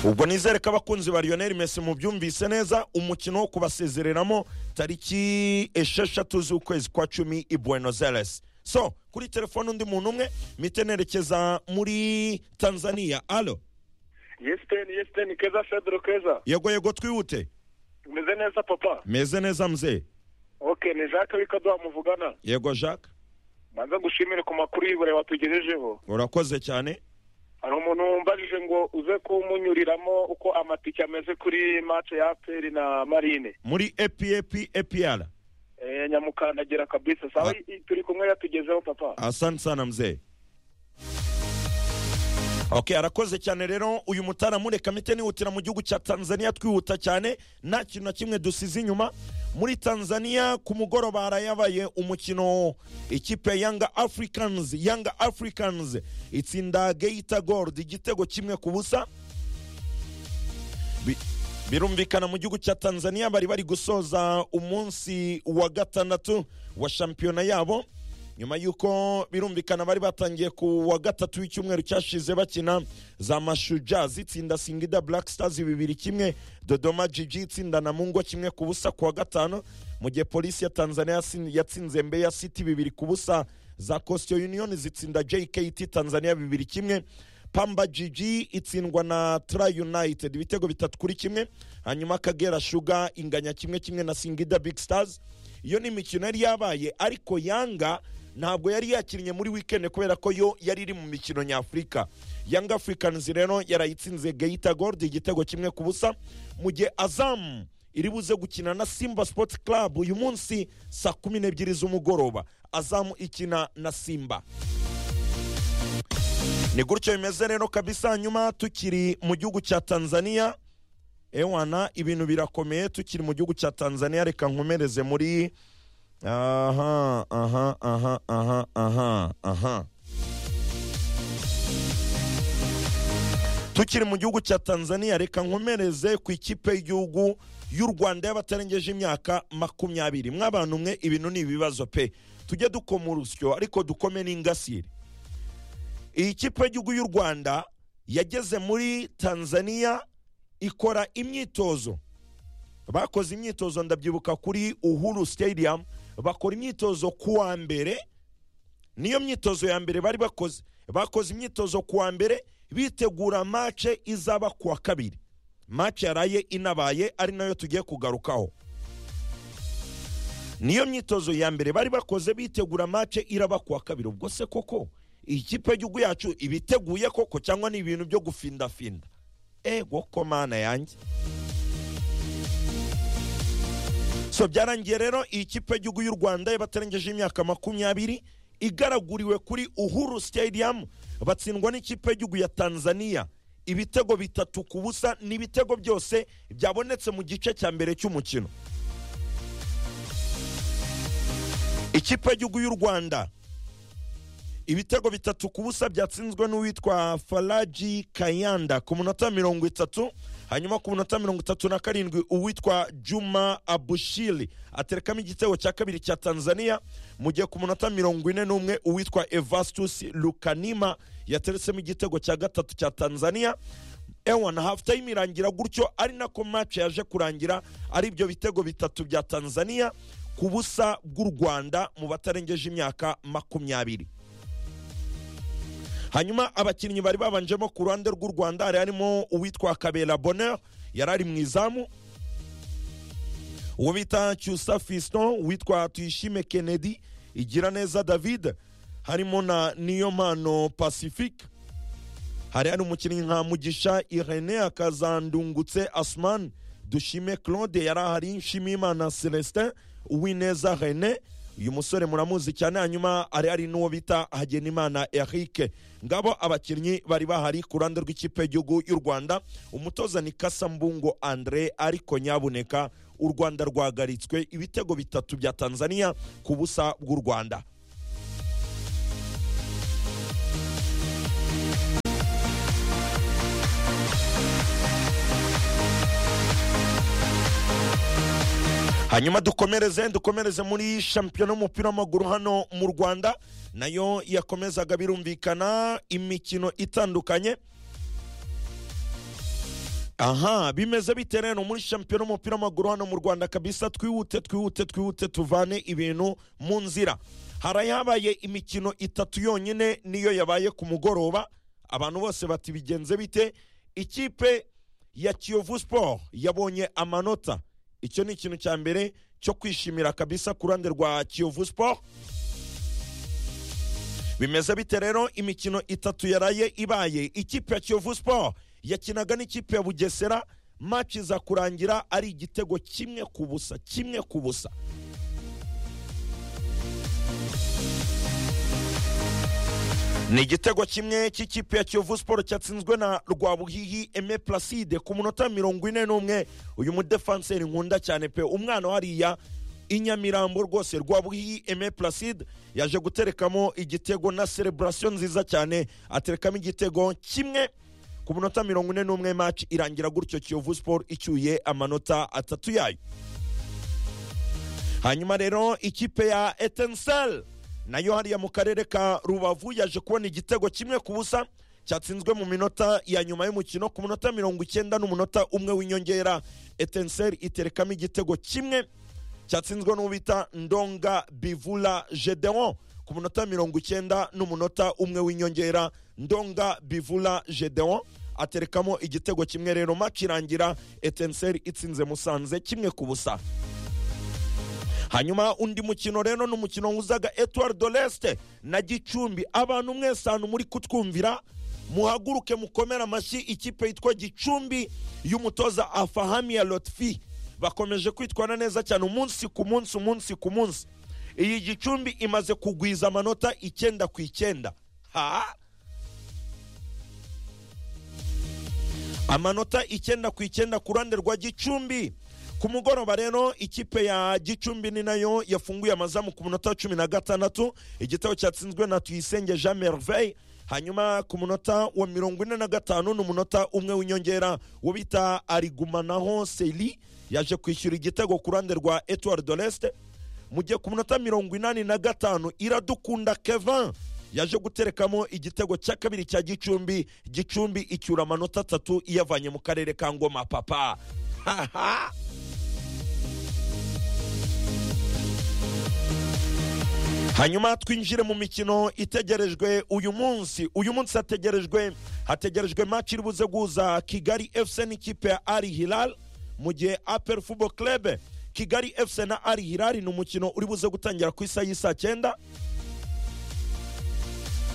ubwo nizere ko abakunzi ba lionel mesi mubyumvise neza umukino wo kubasezereramo tariki esheshatu z'ukwezi kwa cumi i buenos aires so kuri telefone undi muntu umwe mite nerekeza muri tanzania alo yesiteni yesiteni keza federo keza yego yego twihute umeze neza papa meze neza mzee oke ni jacques w'ikaduha muvugana yego jacques banza gushimire ku makuru y'ibure watugejejeho urakoze cyane hari umuntu wumbajije ngo uze kumunyuriramo uko amatike ameze kuri mace ya aperi na marine muri epap epr Eh, nyamukandagira kabisa sawa i- i- turi kumwe yatugezeho papa asante sana mzee ok arakoze cyane rero uyu mutaramu reka mite nihutira mu gihugu cya tanzania twihuta cyane nta kintu na kimwe dusize inyuma muri tanzania ku mugoroba harayabaye umukino ikipe yanga africans yanga africans itsinda geita gold igitego kimwe ku busa Bi- birumvikana mu gihugu cya tanzania bari bari gusoza umunsi wa gatandatu wa shampiyona yabo nyuma y'uko birumvikana bari batangiye ku wa gatatu w'icyumweru cyashize bakina za mashuja zitsinda singida black stars bibiri kimwe dodoma jiji itsinda na mungo kimwe ku busa ku wa gatanu mu gihe polisi ya tanzania yatsin- yatsinze mbeya city bibiri ku busa za costiyo union zitsinda jkt tanzania bibiri kimwe pamba jiji itsindwa na tra united ibitego bitatu kuri kimwe hanyuma akagera shuga inganya kimwe kimwe na singida big stars iyo ni imikino yari yabaye ariko yanga ntabwo yari yakinnye muri wikendi kubera ko yo yari iri mu mikino nyafurika yanga africans rero yarayitsinze geita gold igitego kimwe ku busa mu gihe azamu iri buze gukina na simba sports club uyu munsi saa kumi n'ebyiri z'umugoroba azamu ikina na simba ni gutyo bimeze rero kabisa hanyuma tukiri mu gihugu cya tanzania ewana ibintu birakomeye tukiri mu gihugu cya tanzania reka nkomereze muri aha aha aha aha aha aha tukiri mu gihugu cya tanzania reka nkomereze ku ikipe y'igihugu y'u rwanda y'abatarengeje imyaka makumyabiri mw'abantu mwe ibintu ni ibibazo pe tujye dukoma urusyo ariko dukome n'ingasire iyi kipe y'igihugu y'u rwanda yageze muri tanzania ikora imyitozo bakoze imyitozo ndabyibuka kuri uhuru stadium bakora imyitozo ku wa mbere niyo myitozo ya mbere bari bakoze bakoze imyitozo ku wa mbere bitegura mace izaba ku wa kabiri mace yaraye inabaye ari nayo tugiye kugarukaho niyo myitozo ya mbere bari bakoze bitegura mace iraba ku wa kabiri ubwo se koko iyi kipe y'igihugu yacu ibiteguye koko cyangwa ni ibintu byo gufindafinda ego ko mana yanjye so byarangiye rero iyi kipe y'igihugu y'u rwanda y'abatarengeje imyaka makumyabiri igaraguriwe kuri uhuru stadium batsindwa n'ikipe y'igihugu ya tanzania ibitego bitatu ku busa ni ibitego byose byabonetse mu gice cya mbere cy'umukino ikipe y'igihugu y'u rwanda ibitego bitatu ku busa byatsinzwe n'uwitwa faraji kayanda ku munota mirongo itatu hanyuma ku munota mirongo itatu na karindwi uwitwa juma abushiri aterekamo igitego cya kabiri cya tanzania mu gihe ku munota mirongo ine n'umwe uwitwa evastus lukanima yateretsemo igitego cya gatatu cya tanzania ewana hafu tayime irangira gutyo ari nako mace yaje kurangira ari ibyo bitego bitatu bya tanzania ku busa bw'u rwanda mu batarengeje imyaka makumyabiri hanyuma abakinnyi bari babanjemo ku ruhande rw'u rwanda hari harimo uwitwa kabera bonheur yari ari mu izamu uwo bita cyusa fiston uwitwa tuyishime kennedy igira neza david harimo na niyompano pacifique hari hari umukinnyi nka mugisha irene akazandungutse asman dushime claude yari ahari nshimiyimana celestin uwineza rene uyu musore muramuzi cyane hanyuma hari hari n'uwo bita hagenimana eric ngabo abakinnyi bari bahari ku ruhande rw'ikipe y'igihugu y'u rwanda umutoza ni kasambungo andre ariko nyabuneka u rwanda rwagaritswe ibitego bitatu bya tanzania ku busa bw'u rwanda hanyuma dukomereze dukomereze muri shampiyona y'umupira w'amaguru hano mu rwanda nayo yakomezaga birumvikana imikino itandukanye aha bimeze bite rero muri shampiyona y'umupira w'amaguru hano mu rwanda kabisa twihute twihute twihute tuvane ibintu mu nzira hari ayabaye imikino itatu yonyine niyo yabaye ku mugoroba abantu bose bati bigenze bite ikipe ya kiyovu siporo yabonye amanota icyo ni ikintu cya mbere cyo kwishimira kabisa ku ruhande rwa kiyovu siporo bimeze bite rero imikino itatu yaraye ibaye ikipe ya kiyovu siporo yakinaga n'ikipe ya bugesera maci iza kurangira ari igitego kimwe ku busa kimwe ku busa ni igitego kimwe cy'ikipe ya kiyovu siporo cyatsinzwe na rwabuhihi eme placide ku munota mirongo ine n'umwe uyu mudefanseri nkunda cyane pe umwana hariya inyamirambo rwose rwabuhihi eme placide yaje guterekamo igitego na sereburasiyo nziza cyane aterekamo igitego kimwe ku munota mirongo ine n'umwe maci irangira gutyo kiyovu siporo icyuye amanota atatu yayo hanyuma rero ikipe ya etensel nayo hariya mu karere ka rubavu yaje kubona igitego kimwe ku busa cyatsinzwe mu minota ya nyuma y'umukino ku munota mirongo icyenda n'umunota umwe w'inyongera etensel iterekamo igitego kimwe cyatsinzwe n'ubita ndonga bivula gedeon ku munota mirongo icyenda n'umunota umwe w'inyongera ndonga bivula gedeon aterekamo igitego kimwe rero maci irangira etenseri itsinze musanze kimwe ku busa hanyuma undi mukino rero ni umukino wuzaga etuwari do resite na gicumbi abantu mwese ahantu muri kutwumvira muhaguruke mukomere amashyi ikipe yitwa gicumbi y'umutoza afahamiya lotfi bakomeje kwitwara neza cyane umunsi ku munsi umunsi ku munsi iyi gicumbi imaze kugwiza amanota icyenda ku icyenda ha amanota icyenda ku icyenda ku ruhande rwa gicumbi ku mugoroba rero ikipe ya gicumbi ni nayo yafunguye amazamu ku munota wa cumi na gatandatu igitego cyatsinzwe na tuyisenge jean merveille hanyuma ku munota wa mirongo ine na gatanu ni umunota umwe w'inyongera wo bita arigumanaho seli yaje kwishyura igitego ku ruhande rwa etuwari do resite mu gihe ku munota mirongo inani na gatanu iradukunda kevin yaje guterekamo igitego cya kabiri cya gicumbi gicumbi icyura amanota atatu iyavanye mu karere ka ngoma papa hanyuma twinjire mu mikino itegerejwe uyu munsi uyu munsi hategerejwe hategerejwe maci iri buze guhuza kigali fc n'ikipe ya ari hilal mu gihe apel fubo club kigali fc na ari hilal ni umukino uri buze gutangira ku isaha y'isaa cyenda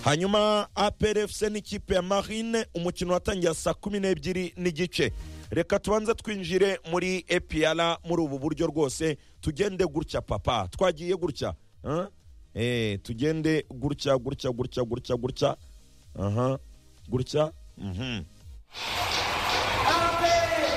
hanyuma apel fc n'ikipe ya marine umukino watangira saa kumi n'ebyiri n'igice reka tubanze twinjire muri epiyara muri ubu buryo rwose tugende gutya papa twagiye gutya eh tugende gutya gutya gutya gutya gutya aha gutya mhm